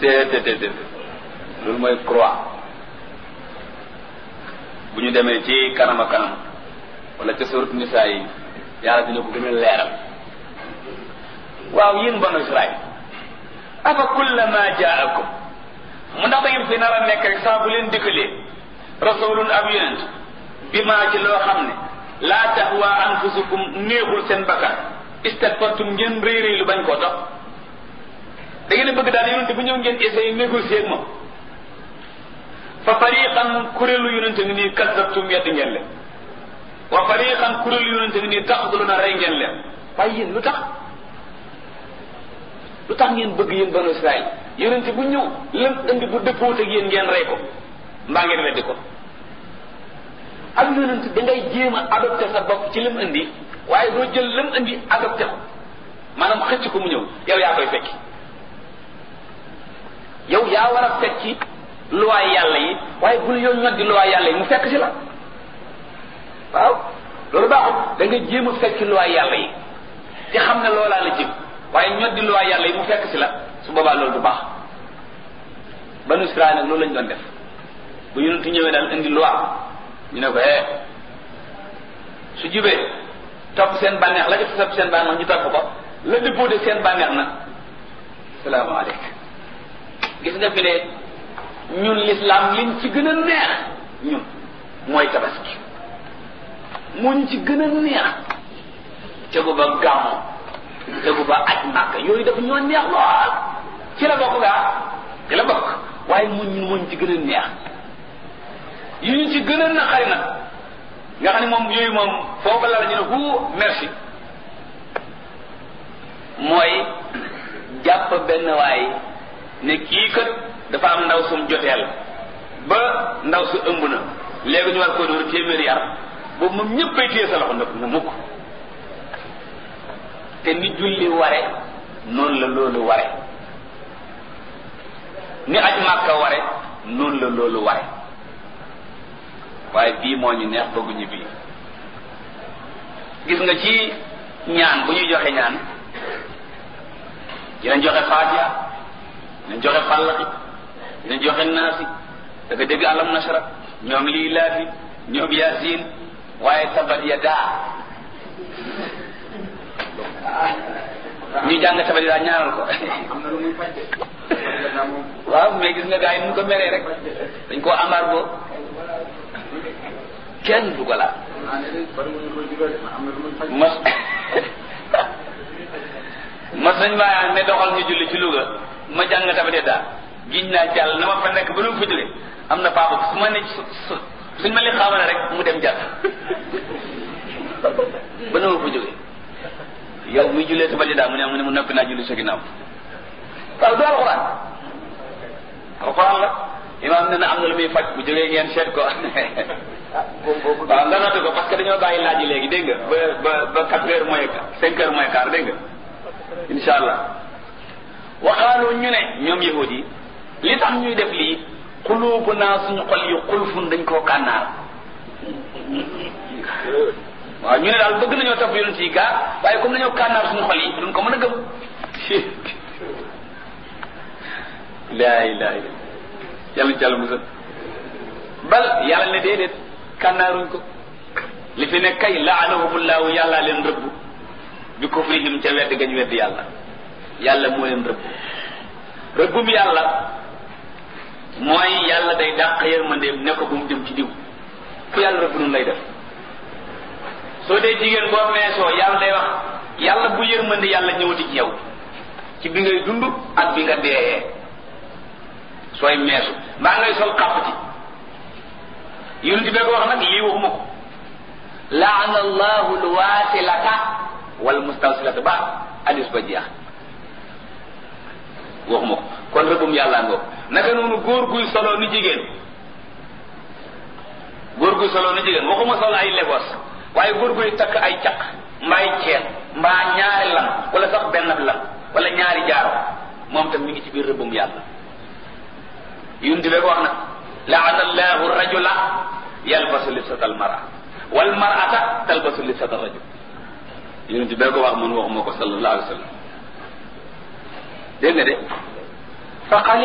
déedéet loolu mooy croix bu ñu demee ci kanam a kanam wala ca surat nisaa yi yàlla dina ko gën a leeral waaw yéen banu Israël afa kullama jaakum mu ndax da ngeen fi nar a nekk rek saa bu leen dikkalee rasulun ab yonent bi maa ci loo xam ne laa tahwa anfusukum néexul seen bakkan istakbartum ngeen rëy rëy lu bañ koo topp da ngeen a bëgg daal yonent bu ñëw ngeen essayé négocier ak moom fa fariqan kuréelu yonent ngi nii kasabtum yedd ngeen leen wa fariqan kuréelu yonent ngi nii taxduluna rey ngeen leen waaye yéen lu tax lu tax ngeen bëgg yéen banu Israël yonent bu ñëw lam indi bu dëppoot ak yéen ngeen rey ko mbaa ngeen weddi ko ak yonent da ngay jéem a adopté sa bopp ci lim indi waaye doo jël lam indi adopté ko maanaam xëcc ko mu ñëw yow yaa koy fekki yow yaa war a fekki luwaay yàlla yi waaye bul yow ñoddi luwaay yàlla yi mu fekk si la waaw loolu baaxul da nga jéem a fekki luwaay yàlla yi te xam ne loolaa la jëm waaye ñoddi luwaay yàlla yi mu fekk si la su boobaa loolu du baax banu Israël nag loolu lañ doon def bu yonent ñëwee daal indi loi ñu ne ko eh su jubee topp seen bànneex la ca topp seen bànneex ñu topp ko la dëppoo seen bànneex nag salaamaaleykum gis nga fi ne ñun l'islam liñ ci gën a neex ñun mooy tabaski moo ñu ci gën a neex tegu ba gàmmu tegu ba aj màkk yooyu dafa ñoo neex lool ci la bokk gaa ci la bokk waaye mu ñun moo ñu ci gën a neex yu ñu ci gën a naqari nag nga xam ne moom yooyu moom foofu la la ñu ne hu merci mooy jàpp benn waay ne kii kat dafa am ndaw sum joteel ba ndaw su ëmb na léegi ñu war koo dóor téeméeri yar boobu moom ñëppay téye sa loxo nag na mukk te ni julli ware noonu la loolu ware ni aj màkka ware noonu la loolu ware waaye bii moo ñu neex bëgguñu bii gis nga ci ñaan bu ñuy joxe ñaan dinañ joxe faatiha dinañ joxe fàllaki dinañ joxe naasi da nga dégg alam nasara ñoom lii laafi ñoom yaasin waaye tabat ya daa ñu jàng tabat ya daa ñaanal ko waaw mais gis nga gars yi nu ko meree rek dañ koo amar boo kenn du ko laal mas mas nañ maa ne doxal ñu julli ci Louga ma jàng tabate daal giñ naa ci yàlla na ma fa nekk ba nu mu fa jóge am na paabu su ma ne su suñ ma li xamane rek mu dem jàll ba nu ma fa jóge yow muy jullee tabate daal mu ne mu ne mu noppi naa julli sa ginnaaw waaw du alxuraan alxuraan la imaam ne na am na lu muy faj bu jógee ngeen seet ko waaw nga noté ko parce que dañoo bàyyi laaj yi léegi dégg nga ba ba ba quatre heures moins cinq heures moins quart dégg nga insha allah waxaaloo ñu ne ñoom yahud yi li tax ñuy def lii xuluubu naa suñu xol yi xulfun dañ koo kànnaar waaw ñu ne daal bëgg nañoo topp yonent yi gaa waaye comme dañoo kànnaar suñu xol yi duñ ko mën a gëm laa ilaha illa yàlla jàll musal bal yàlla ne déedéet kànnaaruñ ko li fi ne kay laanahumullahu yàllaa leen rëbb bi kufrihim ca wedd gañ wedd yàlla yàlla moo leen rëbb rëbbum yàlla mooy yàlla day dàq yërmandeem ne ko bu mu jëm ci diw ku yàlla rëbb nun lay def soo dee jigéen boo meesoo yàlla day wax yàlla bu yërmande yàlla ñëwati ci yow ci bi ngay dund ak bi nga deeyee sooy meesu mbaa ngay sol xàpp ci yonent bi ko wax nag lii waxuma ko laana allahu lwaasilata wal mustawsilata ba hadis ba jeex waxuma ko kon rëbbum yàlla ngoo naka noonu góor guy solo ni jigéen góor guy solo ni jigéen waxuma solo ay legos waaye góor guy takk ay caq mbaay ceen mbaa ñaari lam wala sax benn lam wala ñaari jaaro moom tam mi ngi ci biir rëbbum yàlla yonent bi ko wax nag laana allahu rajula yalbasu libsata almara wal marata talbasu libsata rajul yonent bi ko wax man waxuma ko sallallahu alayhi wa sallam dégg nga de fa